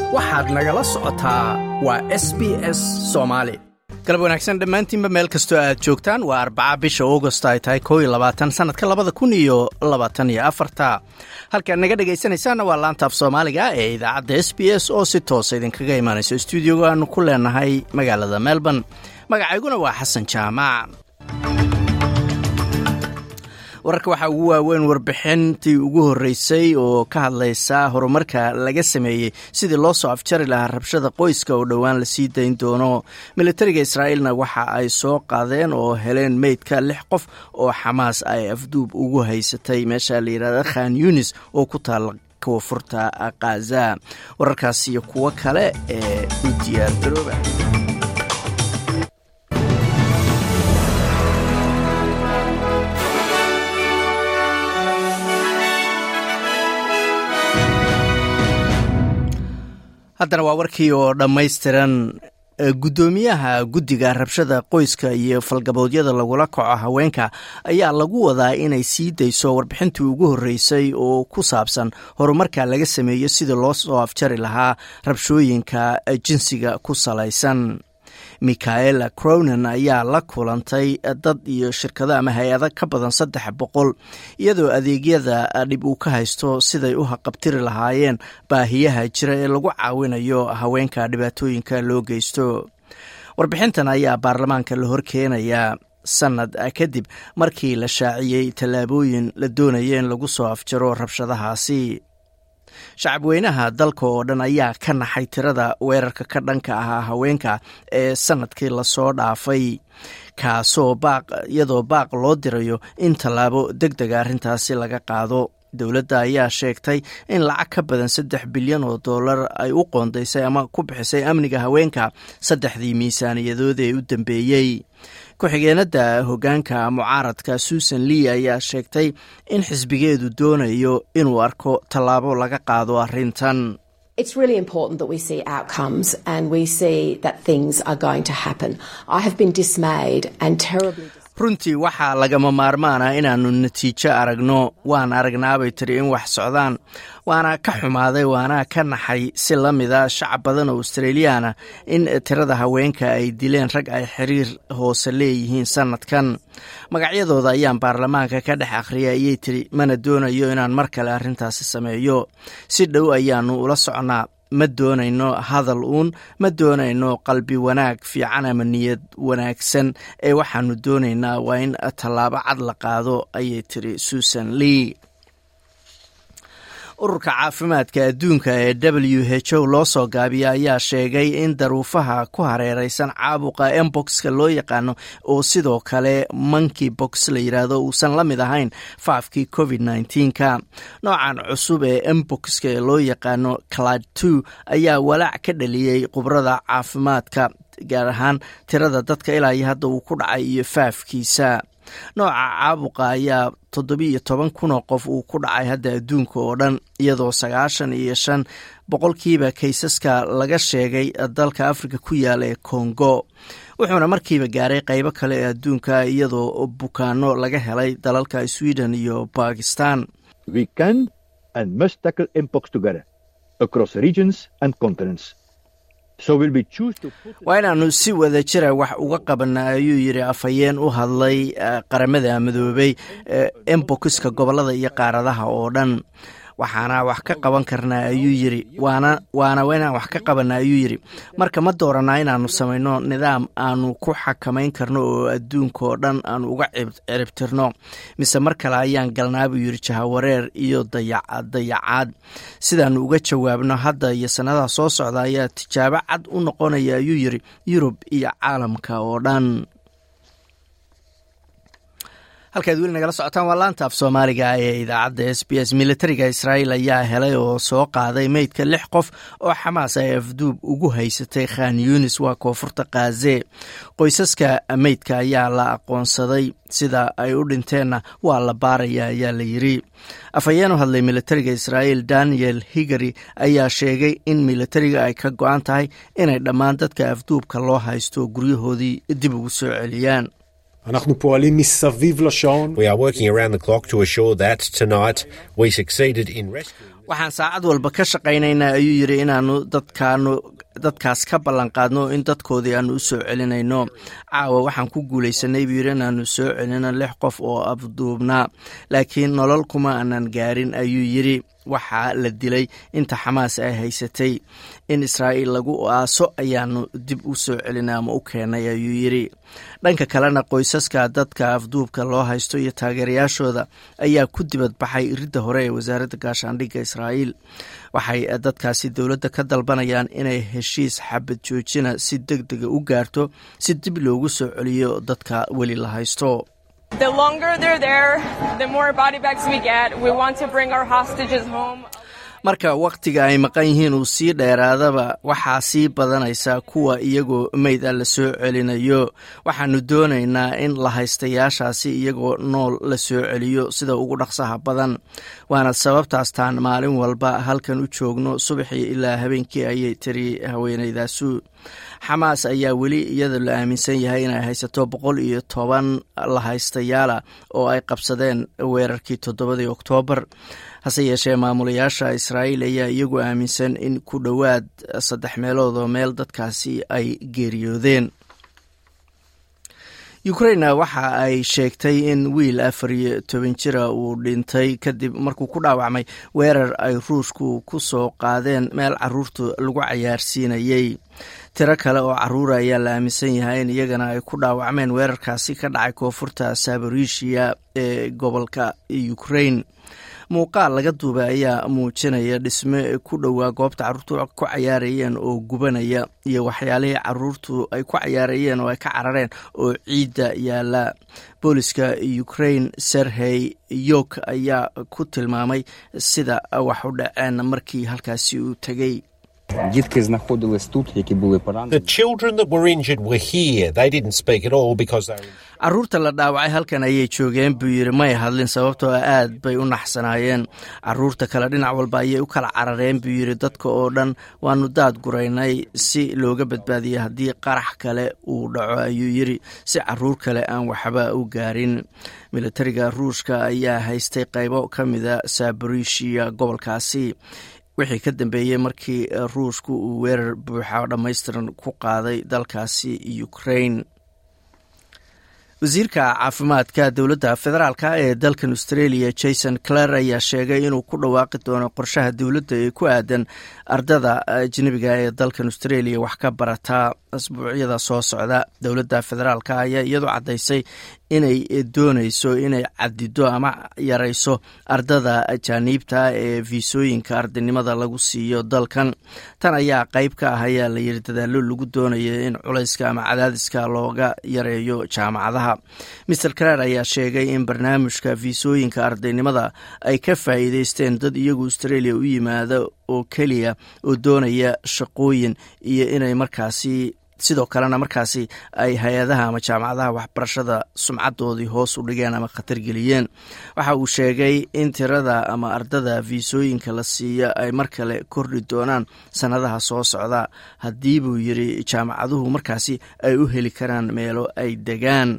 waxaad nagala socotaa waa s b s soomaali galab wanaagsan dhammaantiinba meel kastoo aad joogtaan waa arbaca bisha augost ay tahay koo iyo labaatan sannadka labada kun iyo labaatan iyo afarta halkaad naga dhegaysanaysaanna waa laanta af soomaaliga ee idaacadda s b s oo si toosa idinkaga imaanayso stuudioga aanu ku leenahay magaalada melbourne magacayguna waa xasan jaamac wararka waxaa ugu waaweyn warbixintii ugu horreysay oo ka hadlaysa horumarka laga sameeyey sidii loo soo afjari lahaa rabshada qoyska oo dhowaan lasii dayn doono militariga israa'iilna waxa ay soo qaadeen oo heleen meydka lix qof oo xamaas ay afduub ugu haysatay meesha la yidhahda khan yunis oo ku taala koonfurta khaza wararkaas iyo kuwo kale ee u diyaar garooba haddana waa warkii oo dhammaystiran guddoomiyaha guddiga rabshada qoyska iyo falgaboodyada lagula kaco haweenka ayaa lagu wadaa inay sii dayso warbixintii ugu horreysay oo ku saabsan horumarka laga sameeyo sidii loo soo afjari lahaa rabshooyinka jinsiga ku salaysan michaela cronan ayaa la kulantay dad iyo shirkado ama hay-ado ka badan saddex boqol iyadoo adeegyada dhib uu ka haysto siday u haqabtiri lahaayeen baahiyaha jira ee lagu caawinayo haweenka dhibaatooyinka loo geysto warbixintan ayaa baarlamaanka la horkeenayaa sanad kadib markii la shaaciyey tallaabooyin la doonaya in lagu soo afjaro rabshadahaasi shacabweynaha dalka oo dhan ayaa ka naxay tirada weerarka ka dhanka ahaa haweenka ee sanadkii lasoo dhaafay kaasoo baaq iyadoo baaq loo dirayo in tallaabo deg dega arrintaasi laga qaado dowladda ayaa sheegtay in lacag ka badan saddex bilyan oo dollar ay u qoondaysay ama ku bixisay amniga haweenka saddexdii miisaaniyadood ee u dambeeyey ku-xigeenada hogaanka mucaaradka susan lee ayaa sheegtay in xisbigeedu doonayo inuu arko tallaabo laga qaado arrintan It's really important that we see outcomes and we see that things are going to happen. I have been dismayed and terribly runtii waxaa lagama maarmaana inaannu natiijo aragno waan aragnaabay tiri in wax socdaan waana ka xumaaday waana ka naxay si la mida shacab badan oo australiyaana in tirada haweenka ay dileen rag ay xiriir hoose leeyihiin sanadkan magacyadooda ayaan baarlamaanka ka dhex akhriyay ayay tiri mana doonayo inaan mar kale arrintaasi sameeyo si dhow ayaannu ula socnaa ma doonayno hadal uun ma doonayno qalbi wanaag fiican ama niyad wanaagsan ee waxaanu doonaynaa waa in tallaabo cad la qaado ayay tiri susan lee ururka caafimaadka adduunka ee w h o loo soo gaabiya ayaa sheegay in daruufaha ku hareereysan caabuqa emboxka loo yaqaano oo sidoo kale monkey box la yidhaahdo uusan la mid ahayn faafkii covid nka noocan cusub ee emboxka ee loo yaqaano clad two ayaa walaac ka dhaliyey khubrada caafimaadka gaar ahaan tirada dadka ilaa iyo hadda uu ku dhacay iyo faafkiisa nooca caabuqa ayaa toddobiiyo toban kunoo qof uu ku dhacay hadda adduunka oo dhan iyadoo sagaashan iyo shan boqolkiiba kaysaska laga sheegay dalka afrika ku yaala ee kongo wuxuuna markiiba gaaray qeybo kale ee adduunka iyadoo bukaano laga helay dalalka sweden iyo bakistan waa inaannu si wada jira wax uga qabana ayuu yidhi afhayeen u hadlay qaramada midoobay embokiska gobolada iyo qaaradaha oo dhan waxaana wax ka qaban karnaa ayuu yiri waana waana inaan wax ka qabana ayuu yidhi marka ma dooranaa inaannu samayno nidaam aanu ku xakamayn karno oo adduunka oo dhan aanu uga ciribtirno mise mar kale ayaan galnaa buu yidhi jahawareer iyo dayacaad sidaannu uga jawaabno hadda iyo sannadaha soo socda ayaa tijaabo cad u noqonaya ayuu yidhi yurub iyo caalamka oo dhan halkaad weli nagala socotaan waa laanta af soomaaliga ee idaacadda s b s militariga israa'iil ayaa helay oo soo qaaday meydka lix qof oo xamaas ay afduub ugu haysatay khan yunis waa koonfurta khaze qoysaska meydka ayaa la aqoonsaday sida ay u dhinteenna waa la baaraya ayaa la yiri afhayeen u hadlay militariga israa'iil daniel higari ayaa sheegay in militariga ay ka go-an tahay inay dhammaan dadka afduubka loo haysto guryahoodii dib ugu soo celiyaan אנחנו פועלים מסביב לשעון. We are working around the clock to assure that tonight we succeeded in rescuing waxaan saacad walba ka shaqaynaynaa ayuu yidhi inaanu dadkaanu dadkaas ka ballanqaadno in dadkoodii aanu u soo celinayno caawa waxaan ku guulaysanay buu yidhi inaanu soo celino lix qof oo afduubnaa laakiin nolol kuma aanan gaarin ayuu yidhi waxaa la dilay inta xamaas ay haysatay in israa'iil lagu aaso ayaanu dib u soo celinay ama u keenay ayuu yidhi dhanka kalena qoysaska dadka afduubka loo haysto iyo taageerayaashooda ayaa ku dibadbaxay iridda hore ee wasaaradda gaashaandhigga israa'iil waxay dadkaasi dowladda ka dalbanayaan inay heshiis xabad joojina si deg dega u gaarto si dib loogu soo celiyo dadka weli la haysto The longer they're there, the more body bags we get. We want to bring our hostages home. marka wakhtiga ay maqan yihiin uu sii dheeraadaba waxaa sii badanaysa kuwa iyagoo meyd a la soo celinayo waxaanu doonaynaa in la haystayaashaasi iyagoo nool la soo celiyo sida ugu dhaqsaha badan waana sababtaastaan maalin walba halkan u joogno subaxii ilaa habeenkii ayay tiri haweenaydaasu xamaas ayaa weli iyada la aaminsan yahay inay haysato boqol iyo toban la haystayaala oo ay qabsadeen weerarkii toddobadii oktoobar hase yeeshee maamulayaasha israa'iil ayaa iyagu aaminsan in ku dhowaad saddex meelood oo meel dadkaasi ay geeriyoodeen ukraina waxa ay sheegtay in wiil afar iyo toban jira uu dhintay kadib markuu ku dhaawacmay weerar ay ruushku ku soo qaadeen meel caruurta lagu cayaarsiinayey tiro kale oo caruura ayaa la aaminsan yahay in iyagana ay ku dhaawacmeen weerarkaasi ka dhacay koonfurta sabarishiya ee gobolka ukrain muuqaal laga duubay ayaa muujinaya dhisme ku dhowaa goobta caruurtu ku cayaarayeen oo gubanaya iyo waxyaalihii caruurtu ay ku cayaarayeen oo ay ka carareen oo ciidda yaala booliska ukrain serhey yok ayaa ku tilmaamay sida wax u dhaceen markii halkaasi uu tegey Дітки знаходились тут, які були The поранені. children that were injured were here. They didn't speak at all because they were. caruurta la dhaawacay halkan ayay joogeen buu yidhi may hadlin sababtoo aad bay u naxsanaayeen caruurta kale dhinac walba ayay u kala carareen buu yidhi dadka oo dhan waanu daad guraynay si looga badbaadiya haddii qarax kale uu dhaco ayuu yidhi si caruur kale aan waxba u gaarin militariga ruushka ayaa haystay qaybo ka mida sabarishiya gobolkaasi wixii ka dambeeyey markii ruushku uu weerar buuxa oo dhammaystiran ku qaaday dalkaasi ukrain wasiirka caafimaadka dowladda federaalka ee dalkan australia jason clare ayaa sheegay inuu ku dhawaaqi doono qorshaha dowladda ee ku aadan ardada ajnebiga ee dalkan australia wax ka barataa asbuucyada soo socda dowladda federaalk ayaa iyadu caddaysay inay dooneyso inay cadido ama yareyso ardada ajaaniibta ee fiisooyinka ardaynimada lagu siiyo dalkan tan ayaa qeyb ka ah ayaa la yiri dadaalo lagu doonayo in culayska ama cadaadiska looga yareeyo jaamacadaha maer clare ayaa sheegay in barnaamijka fiisooyinka ardaynimada ay ka faa'iideysteen dad iyagu australia u yimaada oo keliya oo doonaya shaqooyin iyo inay markaasi sidoo kalena markaasi ay hay-adaha ama jaamacadaha waxbarashada sumcadoodii hoos u dhigeen ama khatar geliyeen waxa uu sheegay in tirada ama ardada fiisooyinka la siiya ay mar kale kordhi doonaan sannadaha soo socda haddii buu yiri jaamacaduhu markaasi ay u heli karaan meelo ay degaan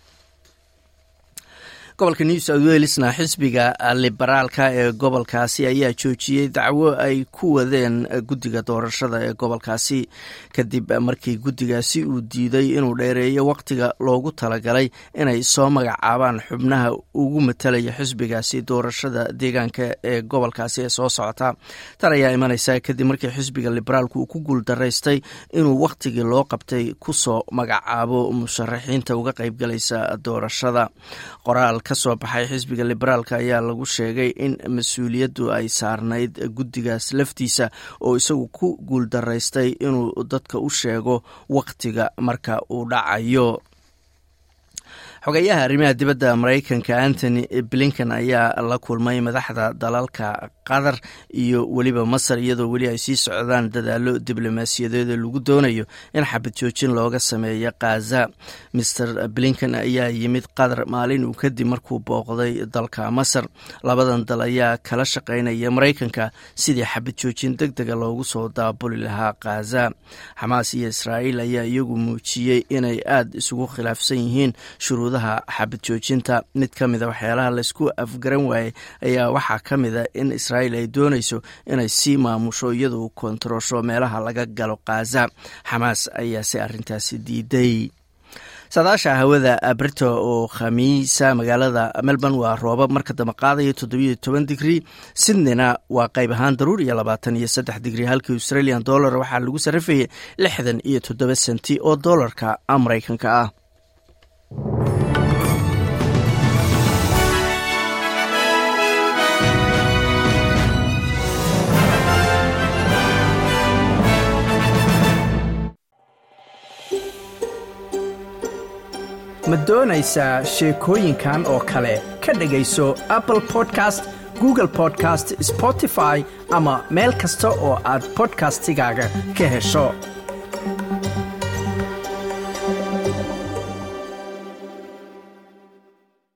gobolka new south welesna xisbiga liberaalka ee gobolkaasi ayaa joojiyey dacwo ay ku wadeen guddiga doorashada ee gobolkaasi kadib markii guddigaasi uu diiday inuu dheereeyo wakhtiga loogu talagalay inay soo magacaabaan xubnaha ugu matalaya xisbigaasi doorashada deegaanka ee gobolkaasi ee soo socota tan ayaa imaneysa kadib markii xisbiga liberaalku uu ku guuldaraystay inuu wakhtigii loo qabtay kusoo magacaabo musharaxiinta uga qeybgalaysa doorashada qoraal kasoo baxay xisbiga liberaalka ayaa lagu sheegay in mas-uuliyaddu ay saarnayd guddigaas laftiisa oo isagu ku guuldaraystay inuu dadka u sheego wakhtiga marka uu dhacayo xogeyaha arrimaha dibadda maraykanka antony blinken ayaa la kulmay madaxda dalalka qatar iyo weliba masar iyadoo weli ay sii socdaan dadaalo diblomaasiyadeed lagu doonayo in xabad joojin looga sameeyo khaza maer blinken ayaa yimid qatar maalin uu kadib markuu booqday dalka masar labadan dal ayaa kala shaqaynaya maraykanka sidii xabad joojin deg dega loogu soo daabuli lahaa khaza xamaas iyo israa'iil ayaa iyagu muujiyey inay aada isugu khilaafsan yihiin shuruudaha xabad joojinta mid ka mida waxyaalaha laysku afgaran waayey ayaa waxaa ka mida in israa'iil ay doonayso inay sii maamusho iyadoo kontaroosho meelaha laga galo khaza xamaas ayaase arrintaasi diiday saadaasha hawada brito oo khamiisa magaalada melbourne waa roobab marka dambe qaadaya toddobiyo toban digrii sydneyna waa qayb ahaan daruur iyo labaatan iyo saddex digrii halkii australian dollar waxaa lagu sarrifayay lixdan iyo toddoba senti oo dollarka maraykanka ah ma doonaysaa sheekooyinkan oo kale ka dhegayso apple podcast google podcast spotify ama meel kasta oo aad bodkastigaaga ka hesho